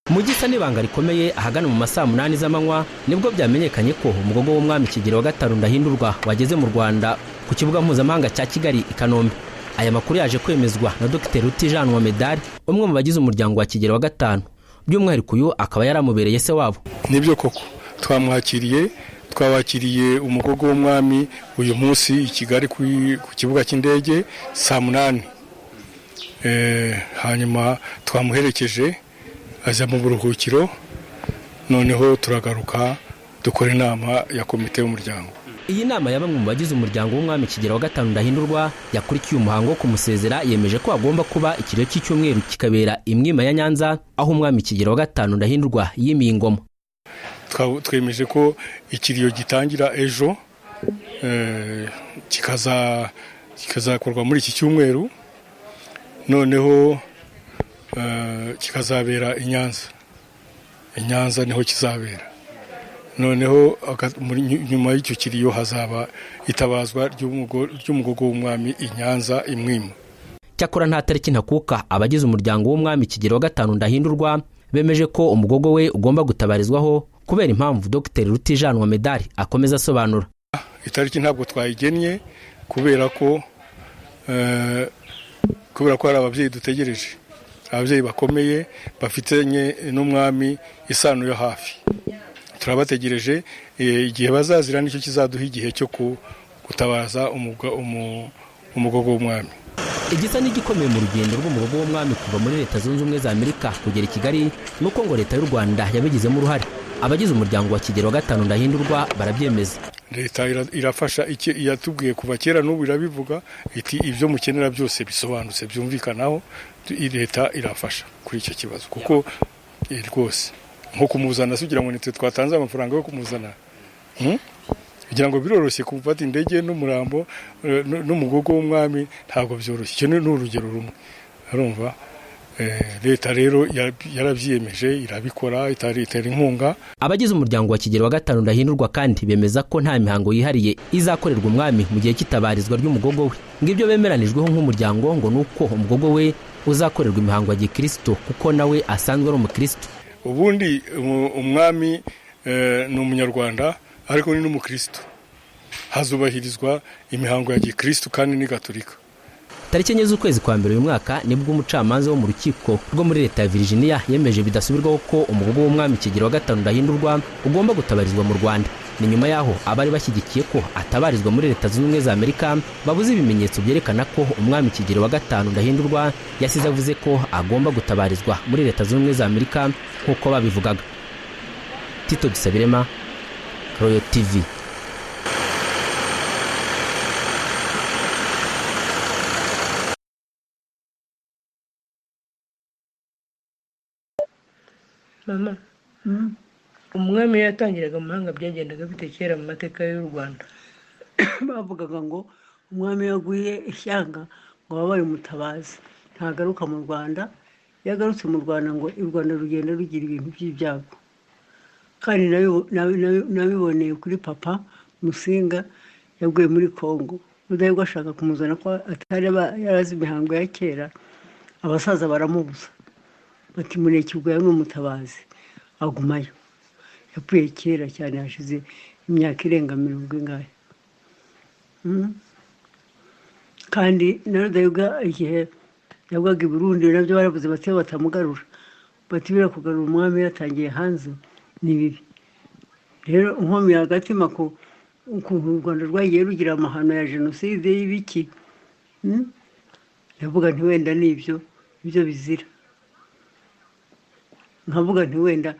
mu gisa n'ibanga rikomeye ahagana mu masaa munani z'amanywa nibwo byamenyekanye ko umugogo w'umwami kigeli wa gatanu ndahindurwa wageze mu rwanda ku kibuga mpuzamahanga cya kigali i kanombe aya makuru yaje kwemezwa na dr rutijanwa medari umwe mu bagize umuryango wa kigeli wa gatanu by'umwihariko uyu akaba yari amubereye se wabo nibyo koko twamwakiriye twabakiriye umugogo w'umwami uyu munsi i kigali ku kibuga cy'indege saa munani hanyuma twamuherekeje aza mu buruhukiro noneho turagaruka dukora inama ya komite y'umuryango iyi nama ya bamwe mu bagize umuryango w'umwami kigera wa gatanu ndahindurwa yakurikiye umuhango wo kumusezera yemeje ko hagomba kuba ikiro cy'icyumweru kikabera imwima ya nyanza aho umwami kigera wa gatanu ndahindurwa yimiye ingoma twemeje ko ikiriyo gitangira ejo kikazakorwa muri iki cyumweru noneho kikazabera i nyanza i nyanza niho kizabera noneho nyuma y'icyo kiriyo hazaba itabazwa ry'umugogo w'umwami i nyanza imwima cyakora nta tariki ntakuka abagize umuryango w'umwami kigero wa gatanu ndahindurwa bemeje ko umugogo we ugomba gutabarizwaho kubera impamvu dogiteri rutijanwa medari akomeza asobanura itariki ntabwo twayigennye kubera ko kubera ko hari ababyeyi dutegereje ababyeyi bakomeye bafitanye n'umwami isano yo hafi turabategereje igihe bazazira nicyo kizaduha igihe cyo gutabaza umugogo w'umwami igisa n'igikomeye mu rugendo rw'umugogo w'umwami kuva muri leta zunze ubumwe za amerika kugera i kigali nuko ngo leta y'u rwanda yabigizemo uruhare abagize umuryango wa kigero wa gatanu ndahindurwa barabyemeza leta irafasha yatubwiye kuva kera n'ubu irabivuga iti ibyo mukenera byose bisobanutse byumvikanaho leta irafasha kuri icyo kibazo kuko rwose nko kumuzana kugira ngo nitwe twatanze amafaranga yo kumuzana kugira ngo biroroshye gufata indege n'umurambo n'umugogo w'umwami ntabwo byoroshye icyo ni urugero rumwe urumva leta rero yarabyiyemeje irabikora itera inkunga abagize umuryango wa kigero wa gatanu ndahindurwa kandi bemeza ko nta mihango yihariye izakorerwa umwami mu gihe cy'itabarizwa ry'umugogo we ngibyo bemeranijweho nk'umuryango ngo ni uko umugogo we uzakorerwa imihango ya gikristo kuko nawe asanzwe ari umukristo ubundi umwami ni umunyarwanda ariko ni n'umukristo hazubahirizwa imihango ya gikristo kandi ni gaturika tariki enye z'ukwezi kwa mbere uyu mwaka nibwo umucamanza wo mu rukiko rwo muri leta ya Virginia yemeje bidasubirwaho ko umugogo w'umwami kigero wa gatanu ndahindurwa ugomba gutabarizwa mu rwanda ni nyuma yaho abari bashyigikiye ko atabarizwa muri leta zunze ubumwe za amerika babuze ibimenyetso byerekana ko umwami kigero wa gatanu ndahindurwa yasize avuze ko agomba gutabarizwa muri leta zunze ubumwe za amerika nk'uko babivugaga tito gisabirema royo tivi mama umwami iyo yatangiraga amahanga byagendaga bite kera mu mateka y'u rwanda bavugaga ngo umwami iyo aguye ishyanga ngo baba bamutabazi ntagaruka mu rwanda iyo agarutse mu rwanda ngo u rwanda rugenda rugira ibintu by'ibyago kandi nabiboneye kuri papa musinga yaguye muri congo rudahigwa ashaka kumuzana ko atari yarazi imihango ya kera abasaza baramubuza bati murekirwa yari umutabazi agumayo yapfuye kera cyane hashize imyaka irenga mirongo ingahe kandi na rudahigwa igihe yabwaga i burundi nabyo baravuze bati batamugarura bati bira kugarura umwami yatangiye hanze ni bibi rero inkomiye agatima ko ukuntu u rwanda rwagiye rugira amahano ya jenoside y'ibiki ndavuga ntiwenda nibyo ibyo bizira nkavuga ntiwenda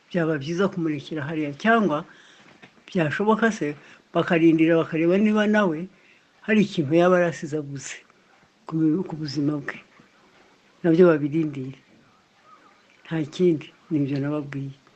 byaba byiza kumurekera hariya cyangwa byashoboka se bakarindira bakareba niba nawe hari ikintu yaba yarasizaguze ku buzima bwe nabyo babirindire nta kindi nibyo nababwiye